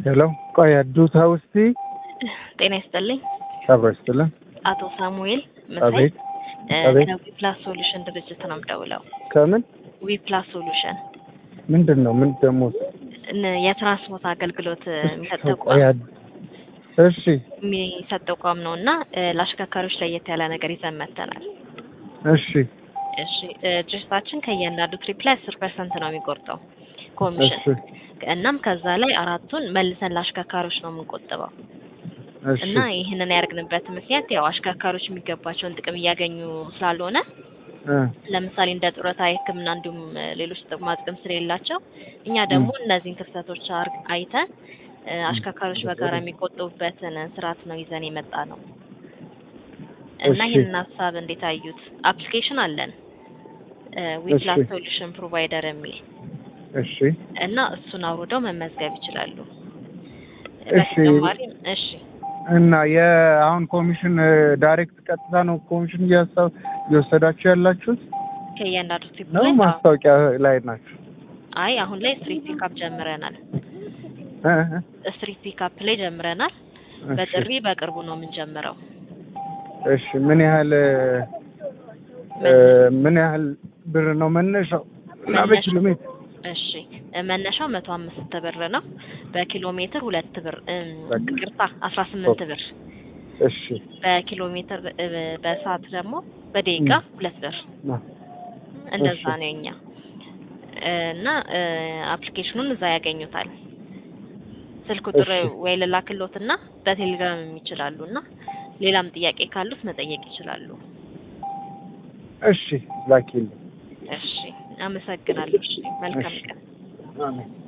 ሄሎ ቆይ አዱታ ውስቲ ጤና ይስጥልኝ። አብሮ ይስጥልን። አቶ ሳሙኤል መሳይ አቤት እ አቤት። ከዊፕላስ ሶሉሽን ድርጅት ነው የምደውለው። ከምን ዊፕላስ ሶሉሽን ምንድን ነው? ምን ደግሞ እን- የትራንስፖርት አገልግሎት እ, የሚሰጥ ቆይ ተቋም አድ- እሺ የሚሰጥ ተቋም ነው እና እ, ለአሽከርካሪዎች ለየት ያለ ነገር ይዘን መጥተናል። እሺ እሺ እ፣ ድርጅታችን ከእያንዳንዱ ትሪፕ ላይ አስር ፐርሰንት ነው የሚቆርጠው ኮሚሽን እሺ እናም ከዛ ላይ አራቱን መልሰን ለአሽከርካሪዎች ነው የምንቆጥበው እሺ እና ይህንን ያደርግንበት ምክንያት ያው አሽከርካሪዎች የሚገባቸውን ጥቅም እያገኙ ስላልሆነ እ፣ ለምሳሌ እንደ ጡረታ፣ የሕክምና እንዲሁም እ, ሌሎች ጥቅማ ጥቅም ስለሌላቸው እኛ ደግሞ እነዚህን ክፍተቶች አር- አይተን እ, አሽከርካሪዎች በጋራ የሚቆጥቡበትን ስርዓት ነው ይዘን የመጣ ነው እና እሺ። ይህንን ሀሳብ እንዴት አዩት? አፕሊኬሽን አለን ዊፕላስ እሺ። ሶሉሽን ፕሮቫይደር የሚል እሺ እና እሱን አውርደው መመዝገብ ይችላሉ። እሺ። በተጨማሪም እሺ እና የአሁን ኮሚሽን እ፣ ዳይሬክት ቀጥታ ነው ኮሚሽን እያሳ- እየወሰዳችሁ ያላችሁት ከእያንዳንዱ ትሪፕ ነው ላይ አዎ። ማስታወቂያ ላይ ናችሁ? አይ አሁን ላይ ስትሪት ፒካፕ ጀምረናል። እ፣ እ፣ ስትሪት ፒካፕ ላይ ጀምረናል። እሺ። በጥሪ በቅርቡ ነው የምንጀምረው። እሺ ምን ያህል እ፣ ምን ያህል ብር ነው መነሻው እና በኪሎ ሜትር? እሺ መነሻው መቶ አምስት ብር ነው። በኪሎ ሜትር ሁለት ብር እም፣ በቃ። ይቅርታ አስራ ስምንት ብር እሺ በኪሎ ሜትር እ፣ በሰዓት ደግሞ በደቂቃ ሁለት ብር ና። እንደዛ እሺ። ነው የኛ እና እ፣ አፕሊኬሽኑን እዛ ያገኙታል። ስልክ ቁጥር እሺ። ወይ ልላክሎት እና በቴሌግራም ይችላሉ እና ሌላም ጥያቄ ካሉት መጠየቅ ይችላሉ። እሺ ላኪልኝ። እሺ አመሰግናለሁ። እሺ መልካም እሺ። ቀን። አሜን